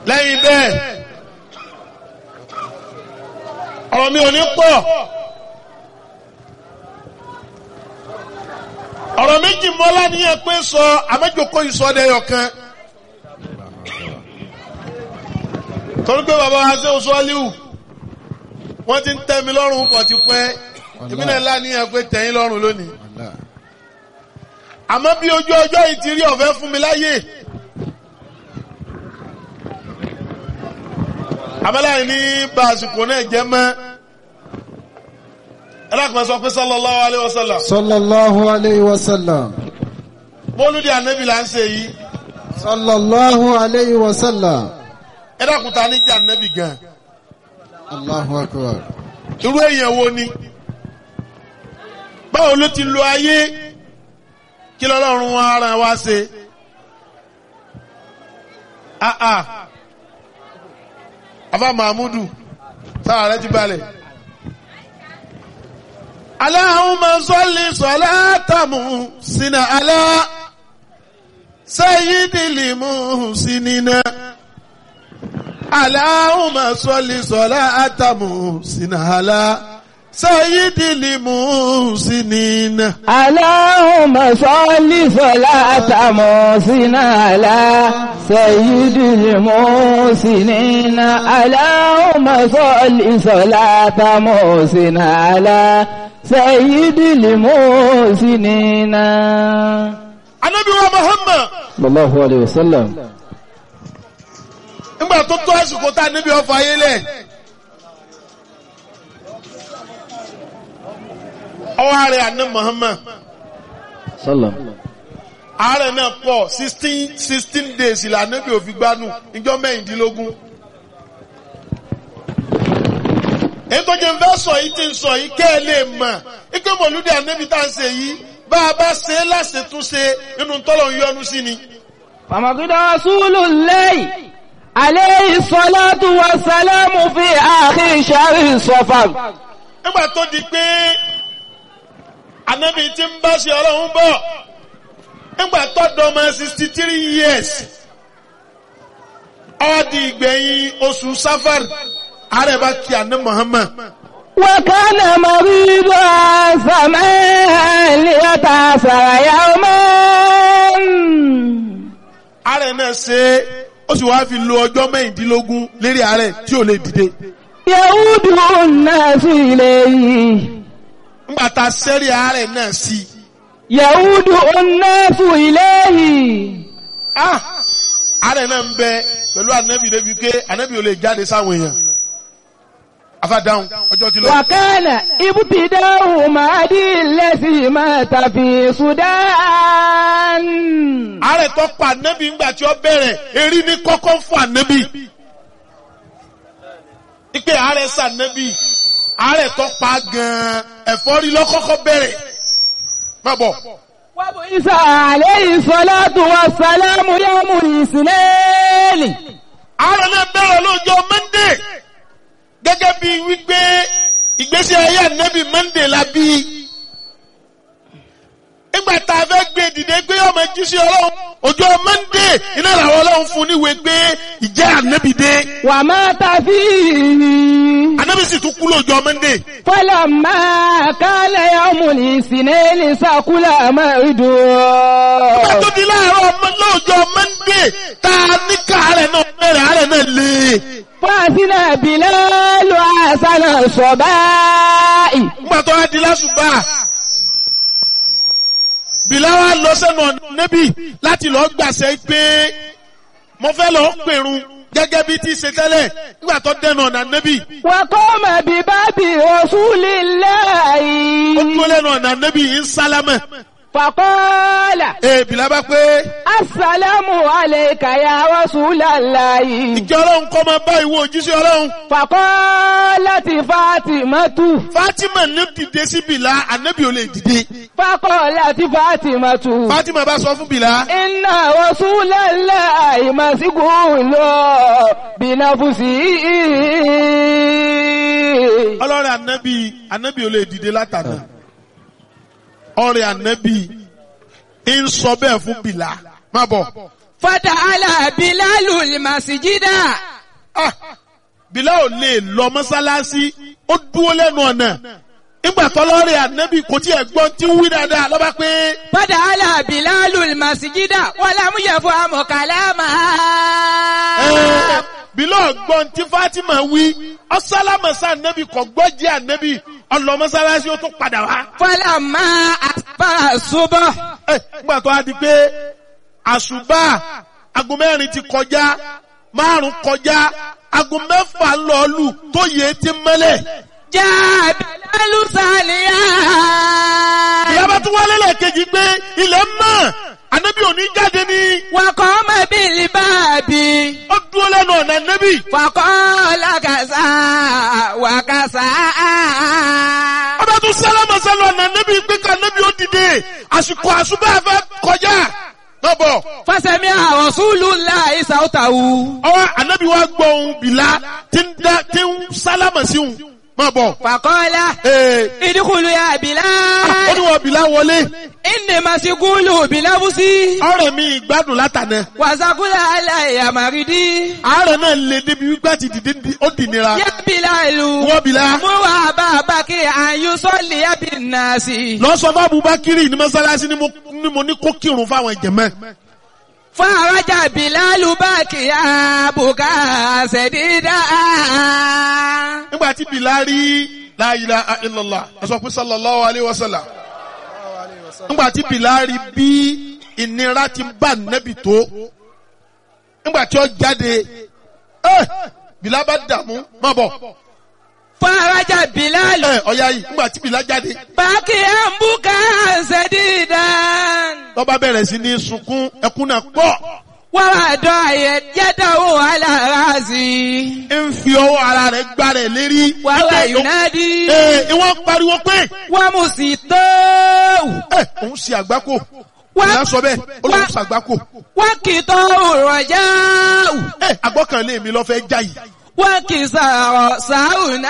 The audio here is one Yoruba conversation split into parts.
lẹ́yìn bẹ́ẹ̀ ọ̀rọ̀ mi ò ní pọ̀ ọ̀rọ̀ méjì mọ́lá níyẹn pé sọ àmẹ́jọkọ́ ìsọdẹ̀yọ̀ kan torí pé bàbá wa ṣe oṣù aliu wọ́n ti ń tẹ́ mi lọ́rùn pọ̀ ti pẹ́ ìpínlẹ̀ ńlá níyẹn pé tẹ̀yìn lọ́rùn lónìí àmọ́ bí ojú ọjọ́ yìí ti rí ọ̀fẹ́ fún mi láyè àmọ́láyé ní bá àsìkò náà jẹ́ mọ́ ẹlẹ́kùnrin sọ pé sallallahu alaihi wasallam sallallahu alayhi wa sallam mọ́lúdì ànábì là ń ṣe yìí sallallahu alayhi wa sallam ẹlẹ́kùnrin ta ní jẹ́ ànábì gan allahu akbar irú èèyàn wo ni báwo ló ti lo ayé kí lọ́lọ́run wọn ara wa ṣe ah ah afa mahmudu sára rẹ ti balẹ̀. Allahumma salli salatamu sina ala sayyidil muhsinina. Allahumma salli salatamu sina ala sayyidil muhsinina. اللهم صل صلاة محسن على سيد المحسنين اللهم صل صلاة محسن على سيد المحسنين Ànábì wa Muhammad صلى الله عليه وسلم nígbà tó tó àsìkò tá a níbi ọfọ ayé lẹ̀. Ọwọ́ ààrẹ àná Muhammad. صلى ààrẹ náà pọ̀ sixteen sixteen days ìlànà bí òfin gbanú ìjọ mẹ́rìndínlógún. èyí tó jẹ́ fẹ́ sọ yìí ti ń sọ yìí kẹ́ ẹ lè mọ̀ ike mọ̀lúdì ànábì tá à ń ṣe yìí bá a bá ṣe é láṣetúnṣe nínú tọ́lọ̀ ń yọnu sí ni. فمقد رسول الله عليه الصلاة والسلام في آخر شهر صفر nígbà tó di pé ànábì ti ń bá ṣe ọlọ́run bọ̀ nígbà tó dọ́mọ sixty three years ó di ìgbẹ̀yìn oṣù safar ààrẹ bá kí àná Muhammad. وكان مريضا سماء ليتأثر يوما ààrẹ náà ṣe é ó sì wáá fi lo ọjọ́ mẹ́rìndínlógún lérí ààrẹ tí ò lè dìde. يعود الناس إليه nígbà tá a sẹ́rí ààrẹ náà sí i. يعود الناس إليه ah ààrẹ náà ń bẹ pẹ̀lú ànábì débi pé ànábì ò lè jáde sáwọn èèyàn. afádáhùn ọjọ́ ti lọ. وكان ابتداء مهدي الذي مات في السودان ààrẹ tó pa ànábì ńgbà tí ó bẹ̀rẹ̀ erí ní kọ́kọ́ fún ànábì. ipe ààrẹ sànábì ààrẹ tó pa gan-an ẹ̀fọ́rí lọ́kọ́kọ́ bẹ̀rẹ̀. má bọ̀. وبعث عليه الصلاة والسلام يوم الاثنين ààrẹ náà bẹ̀rẹ̀ lọ́jọ́ mọ́ndé gẹ́gẹ́ bí wípé ìgbésí ayé ànábì mọ́ndé la bí. nígbà tá a fẹ́ gbé dìde pé ọmọ jíṣẹ́ ọlọ́run ọjọ́ mọ́ndé iná làwọn ọlọ́run fún níwèé pé ìjẹ́ ànábì dé. ومات فيه ànábì sì tún kú lọ́jọ́ mọ́ndé. فلما كان يوم الاثنين سكل nígbà مرده tó di láàárọ̀ ọmọ lọ́jọ́ mọ́ndé tá a ní káàárẹ̀ náà bẹ̀rẹ̀ àárẹ̀ náà lé. فأذن بلال حسن الصباء nígbà tó wá di lásùbà bìláwà lọ sẹ́nu nẹ́bì láti lọ gbàṣẹ pé mo fẹ́ lọ pèrun gẹ́gẹ́ bí ti ṣe tẹ́lẹ̀ nígbà tó dẹnu ọ̀nà nẹ́bì وقام بباب رسول ó الله dúró lẹ́nu ọ̀nà nẹ́bì ń sálámẹ̀ فقال ee bìlá bá pé السلام عليك يا رسول الله ìjọ ọlọ́run kọ́ máa bá ìwọ òjíṣẹ́ ọlọ́run فقالت فاطمة Fatima ní dìde sí bìlá ànẹ́bì ò lè dìde فقالت فاطمة Fatima bá sọ fún bìlá إن رسول الله مسجون بنفسه ọlọ́rẹ̀ ànẹ́bì ànẹ́bì ò lè dìde látàná ọ̀rẹ́ ànẹ́bì ń sọ bẹ́ẹ̀ fún bìlá má bọ̀ Fata'ala Bilalu al-masjida. Ah, Bilal ò lè lọ mọ́sálásí ó dúró lẹ́nu ọ̀nà nígbà tọ́lọ́rẹ̀ ànábì kò tí ẹ̀ gbọ́n tí ń wí dáadáa lọ́ba pé Fata'ala Bilalu al-masjida wa lam yafhamu kalamaha. ẹ̀, Bilal gbọ́n tí Fatima wí ọ̀sálámọ̀sá ànábì kò gbọ́ jẹ́ ànábì ọlọ mọ́sálásí ó tún padà wá. Falamma asbaha subh. Ẹ̀, nígbà tó a di pé àṣùbà aago mẹ́rin ti kọjá márùn kọjá aago mẹ́fà ń lọ lù tó yẹ ti mẹ́lẹ̀. Jaa Bilalu saliya. ìyábá tún wálé lẹ́ẹ̀kejì pé ilẹ̀ mọ́ ànábì òní jáde ní Wa qama bil babi. ó dúró lẹ́nu ọ̀nà ànábì. Faqala kaza wa kaza. ọba tún sálámà sálọ ọ̀nà ànábì pé ká ànábì ó dìde àsìkò àṣùbà fẹ́ kọjá. lọ́bọ̀ Fasami'a Rasulullahi sawtahu. ọwọ́ ànábì wa gbọ́ ohun bìlá tí ń dá tí ń sálámà sí òun máa bọ̀. Faqala Ee, idkhulu ya ó Bilal. ní wọ́n bìlá wọlé Inni masigulu bilabusi. ọ̀rẹ́ mi ìgbádùn látànà. Wàsàkúlà aláìyá màrídì. àárẹ̀ náà lè débi wípé àti dìde di- ó dì nira. Yá Bilalu. wọ́n bìlá. Mú wà bàbá kí àyù sọ́ọ̀lì yá bí nàásì. lọ sọ fún Abubakar ní mọ́sálásí ni mo ni mo ní kó kírun fáwọn ìjẹ̀mẹ́. Fún àrájà Bilalu bá kí àbùkà ṣẹ̀dídà. nígbà tí bìlá rí la ilaha illallah ẹ sọ pé sallallahu alayhi wa sallam. nígbà tí bìlá rí bí ìnira ti bá nẹ́bì tó. nígbà tí ó jáde ẹ bìlá bá dààmú má bọ̀. Fún àrájà Bilalu. ẹ ọ̀ya yìí nígbà tí bìlá jáde. Bá kí àbùkà ṣẹ̀dídà. lọ́ba bẹ̀rẹ̀ sí ní sunkún ẹkún náà pọ̀. Wọ́n wà dọ̀ àyẹ̀ yẹ́dọ̀wò alára sí i. ń fi ọwọ́ ara rẹ̀ gbá rẹ̀ lérí. Wàhálà Wípé Yunadi. Ee, ìwọ́n pariwo pé Wọ́n mú sí tó. ẹ òun ṣe àgbákò. Wá- Ìyá sọ bẹ́ẹ̀, ó lóun wá- ṣe àgbákò. Wọ́n kì í tọ́ òrọ̀já. Ẹ àgbọ́kànlé mi lọ fẹ́ já yìí. Wọ́n kì í sọ̀rọ̀ sáùnà.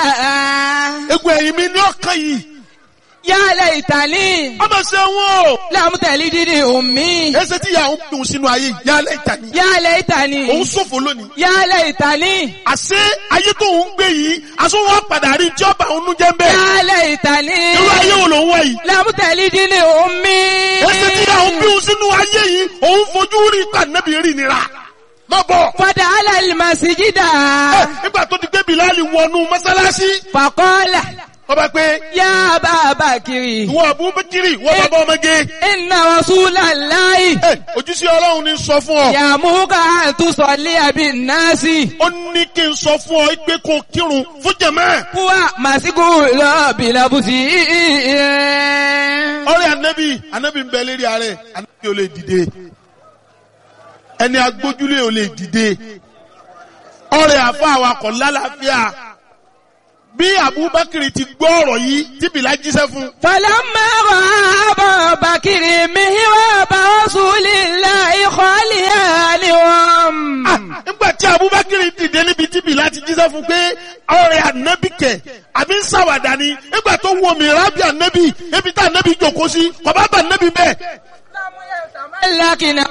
Egun ẹ̀yìn mi ní ọ̀kan yìí. Yálẹ̀ ìtàlí. Ọmọ ṣe wọ́n o. Lámùtẹ̀lí dídì òmí. Ẹsẹ̀ tí ìyá òun dùn sínú ayé yìí, yálẹ̀ ìtàní. Yálẹ̀ ìtàlí. Òun ṣòfò lónìí. Yálẹ̀ ìtàlí. Àṣé ayé tó ń gbé yìí, aṣọ wọn padà rí tí ọba òun jẹ́ ń bẹ́ẹ̀. Yálẹ̀ ìtàlí. Irú ayé wo lòun wá yìí? Lámùtẹ̀lí dídì òmí. Ẹsẹ̀ tí ìyá òun bí òun sínú ayé yìí, òun fojú rí pàdánẹ́bì rí nira. Má bọ̀. Fọdà alẹ́ màsíjídà. Ẹ, Nígbà tó ti gbé Bìláàlì wọnú mọ́sálásí, Fàkọ́lá. ọba pé Yá bàbá kiri. ìwọ Abubakiri, ìwọ bàbá ọmọge. Inna Rasulallahi. Ẹ, Ojúṣe Ọlọ́run ní sọ fún ọ. Yàmúkà àtúnṣọ̀lé àbí náàsì. Ó ní kí n sọ fún ọ pé kó kírun fún jẹ̀mẹ́. Kúwà màsíkù lọ́ọ̀bì lọ́bùsì. Ọ̀rẹ́ Ànábì, Ànábì ń bẹ lérí ààrẹ, Ànábì ò lè dìde. Ẹni agbójúlé ò lè dìde. Ọ̀rẹ́ àfa awakọ̀ lálàáfíà. Bí Abubakiri ti gbọ́ ọ̀rọ̀ yìí, tí Bìlá jíṣẹ́ fún. Fọlọ́mọ rọ̀ àbọ̀ bàkìrì mi wá bá Rasulillahi khaliyan. Ah, Nígbà tí Abubakiri dìde níbi tí Bìlá ti jíṣẹ́ fún pé ọ̀rẹ́ Ànábì kẹ̀, àbí ń ṣàwàdà ni. Nígbà tó wo mi rábì Ànábì, ebi tá Ànábì jòkó sí, kò bá bà Ànábì bẹ́ẹ̀. Lákìnà.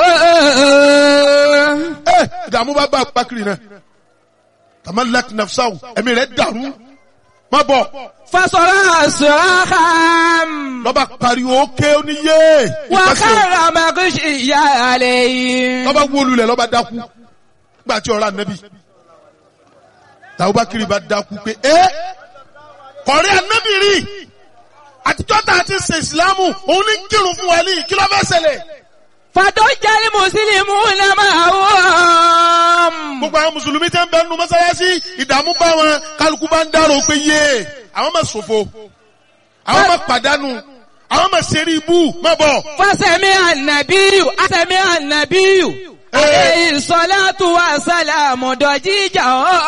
Ẹ ìdààmú bá bá Abubakiri náà. Tamalak nafsahu, ẹ̀mí rẹ̀ dàrú. Má bọ̀. Fasọ̀rọ̀ sọ̀rọ̀ lọ́ba pariwo ókè oníyé wà ìpàṣẹ kára màkúṣì ìyá àlẹ́ yìí. lọ́ba wólulẹ̀ lọ́ba dákú nígbà tí ọ̀rọ̀ ànábì tàbúbákiri bá dákú pé ẹ́ kọ̀rí ànábì rí àtijọ́ tá a ti ṣe ìsìlámù òun ní kírun fún wa ní kí ló fẹ́ ṣẹlẹ̀ Fàtọ́ jálí Mùsùlùmí náà máa wọ́n. gbogbo àwọn mùsùlùmí tẹ́ ń bẹ nínú mọ́sálásí ìdààmú bá wọn kálukú bá ń dárò pé yé àwọn máa ṣòfò àwọn máa pàdánù àwọn máa ṣeré ibú má bọ̀. Fásẹ̀mí ànàbíyù, àsẹ̀mí ànàbíyù. Ee. Àlẹ́ ìsọ̀látù wa sálàmù dọ̀jíjà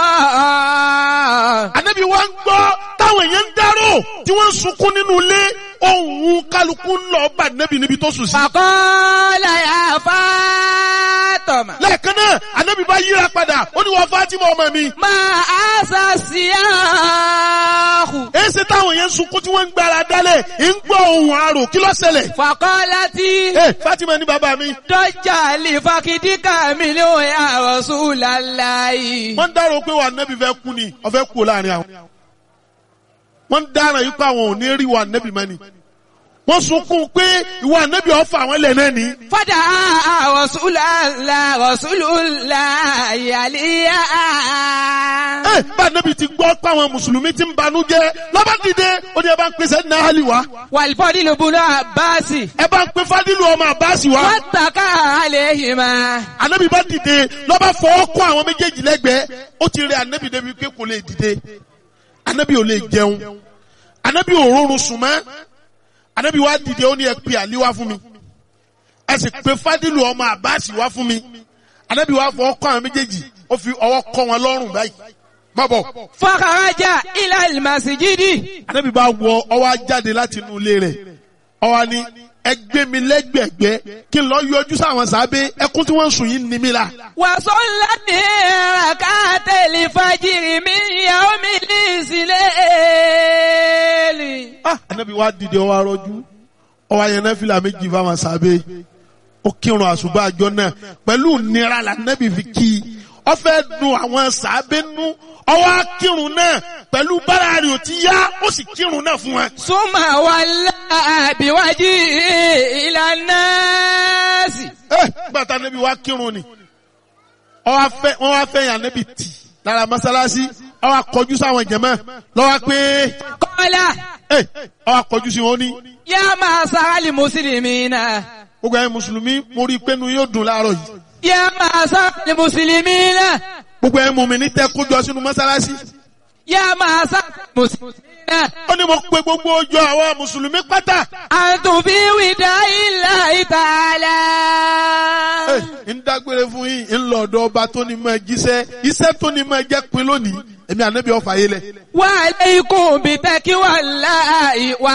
ọ̀. Ànábì wa ń gbọ́ táwọn èèyàn ń dárò tí wọ́n ń sunkún nínú ilé ohun kálukú ń lọ bá ànábì níbi tó sùn sí. Fàkọ́lá yà Fátímà. lẹ́ẹ̀kan náà anabi bá yíra padà ó ní wọ́n Fatima ọmọ mi. Máa àṣà sí àhù. èsì táwọn yẹn ń sunkún tí wọ́n ń gbára dálẹ̀ ń gbọ́ ohun àrò kí ló ṣẹlẹ̀. Fàkọ́lá tí ee Fatima ní bàbá mi. dọ́jà lè fakidíkà mi ní òun àròsù láláyé. wọ́n ń dárò pé wà nẹ́bí fẹ́ kú ni ọ̀fẹ́ kú láàrin àwọn. wọ́n ń dára yìí pé àwọn ò ní rí wà nẹ́bí mẹ́ni. wọ́n sunkún pé ìwà nẹ́bí ọ̀fà àwọn ilẹ̀ náà ní. Fọ́dà àròsù lálá àròsù láyé àlíyá. ẹ bá nẹ́bí ti gbọ́ pé àwọn mùsùlùmí ti ń banú jẹ́ lọ́ba dìde ó ní ẹ bá ń pèsè náhálì wá. Wàlífọ́dí ló bunú àbáàsì. ẹ bá ń pe fádìlù ọmọ àbáàsì wá. Wọ́n tàkà àlẹ́ yìí máa. anabi bá dìde lọ́ba fọwọ́ kọ́ àwọn méjèèjì lẹ́gbẹ̀ẹ́ ó ti rẹ anabi débi pé kò lè dìde anabi ò lè jẹun anabi ò rọrùn sùn mọ́ anabi wá dìde ó ní ẹ pe àlí wá fún mi ẹ sì pe fádìlù ọmọ àbáàsì wá fún mi anabi wá fọwọ́ kọ́ àwọn méjèèjì ó fi ọwọ́ kọ́ wọn lọ́rùn báyìí má bọ̀ Fọ́kàrájà ilẹ̀ ìmàsíjídì. anabi bá wọ ọwọ́ jáde láti inú ilé rẹ̀ ọwọ́ ni ẹ gbé mi lẹ́gbẹ̀gbẹ́ kí n lọ yọjú sáwọn sábẹ́ ẹkún tí wọ́n ń sùn yìí ní mi la. Wàsọ́lá ní ràkátẹ̀lì fàjìrì mi ìyàwó mi ní ìsìlẹ̀. ah anabi wa dìde ọwọ arọjú ọwọ ayẹnẹ fìlà méjì fáwọn sábẹ́ ó kírun àṣùbà àjọ náà pẹ̀lú nira la anabi fi kí i ó fẹ́ dùn àwọn sábẹ́ nú ọwọ akírun náà pẹ̀lú bára rẹ̀ ò ti yá ó sì kírun náà fún wọn. Súnmà wà láàbíwájú ìlànà sí. ẹ gbàtà anabi wa kírun ni ọwọ afẹ wọn wá fẹ́ yàn anabi tì lára mọ́sálásí ọwọ akọjú sáwọn jẹmọ lọ́wọ́ pé Kọ́lá ẹ ọwọ akọjú sí wọn ní. yá máa sáálì mùsùlùmí náà. gbogbo ẹ̀yin mùsùlùmí mo rí i pé nu yóò dùn láàárọ̀ yìí. Yá máa sáálì mùsùlùmí náà. gbogbo ẹ̀yin mùmí ní tẹ́ kójọ sínú mọ́sálásí. Yá máa sáálì mùsùlùmí náà. ó ní mo pe gbogbo ọjọ́ àwọn mùsùlùmí pátá. Àtùnfí wìdá ilà ìtàlá. Ẹ, ń dágbére fún yín ń lọ ọ̀dọ̀ ọba tó ní mọ jíṣẹ́ iṣẹ́ tó ní mọ jẹ́ pin lónìí èmi ànábì ọ̀fà yé lẹ̀. Wa alaykum bi taqwallahi wa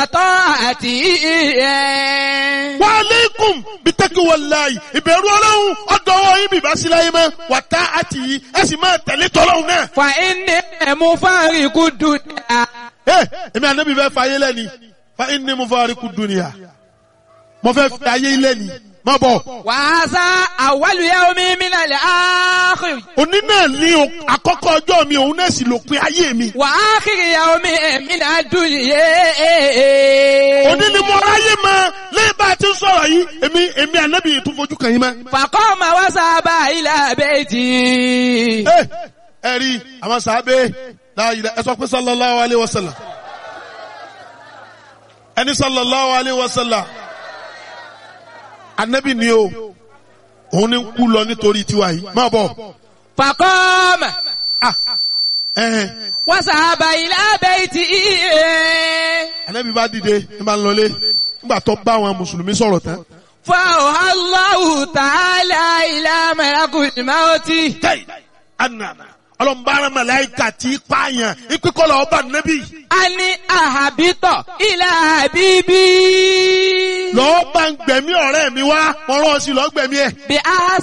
ta'atihi. wa aleikum bitaki walayi ìbẹ̀rù ọlọ́run ọ̀dọ̀ ọwọ́ yín bìbá sí láyé mọ́ wàtá àti yìí ẹ sì máa tẹ̀lé tọ́lọ́run náà. Fa inni mufariqu dunya. Ẹ, èmi ànábì fẹ́ fa ayé lẹ́ni fa inni mufariqu dunya mo fẹ́ fi ayé lẹ́ni má bọ̀. Wa hadha awwalu yawmin min al-akhir. òní náà ní o- àkọ́kọ́ ọjọ́ mi òun náà sì lópin ayé mi. Wa akhir yawmin min ad-dunya. òní ni mo ráyè mọ lẹ́yìn bá a ti ń sọ̀rọ̀ yìí èmi èmi ànábì yìí tún fojú kàn yín mọ́. Faqama wa saba ila bayti. ẹ ẹ rí àwọn sàábé láàyè ẹ sọ pé sallallahu alayhi wa sallam ẹni sallallahu alayhi wa sallam ànábì ni o òun ni ń kú lọ nítorí tiwa yìí má bọ̀ Faqama ah ẹ̀hẹ̀n wa saba ila bayti. ànábì bá dìde ní bá ń lọlé nígbà tó bá àwọn mùsùlùmí sọ̀rọ̀ tán. فأوحى الله تعالى إلى ملك الموت kẹ́ì ànàmà ọlọ́mbàrán màláìkà tí í pààyàn ìpínkọ́lọ̀ ọba nẹ́bí أن أهبط إلى حبيبي lọ́ọ́ bá ń gbẹ̀mí ọ̀rẹ́ mi wá ọ̀rọ̀ sí lọ́ọ́ gbẹ̀mí ẹ̀. بأحسن